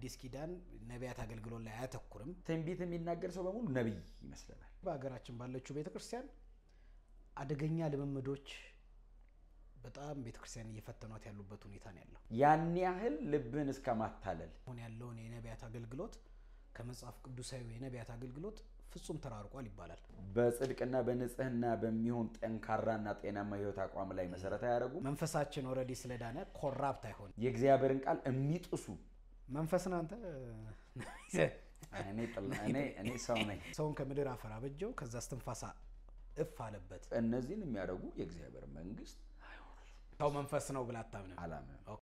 የአዲስ ኪዳን ነቢያት አገልግሎት ላይ አያተኩርም። ትንቢት የሚናገር ሰው በሙሉ ነቢይ ይመስለናል። በሀገራችን ባለችው ቤተክርስቲያን አደገኛ ልምምዶች በጣም ቤተክርስቲያን እየፈተኗት ያሉበት ሁኔታ ነው ያለው። ያን ያህል ልብህን እስከ ማታለል አሁን ያለውን የነቢያት አገልግሎት ከመጽሐፍ ቅዱሳዊ የነቢያት አገልግሎት ፍጹም ተራርቋል ይባላል። በጽድቅና በንጽህና በሚሆን ጠንካራና ጤናማ ህይወት አቋም ላይ መሰረት አያደርጉም። መንፈሳችን ኦልሬዲ ስለዳነ ኮራፕት አይሆን የእግዚአብሔርን ቃል የሚጥሱ መንፈስን አንተ እኔ ጥላ- እኔ- እኔ ሰው ነኝ። ሰውን ከምድር አፈር አበጀው፣ ከዛ እስትንፋሳ እፍ አለበት። እነዚህን የሚያደርጉ የእግዚአብሔር መንግስት ሰው መንፈስ ነው ብላ አታምንም? አላምንም።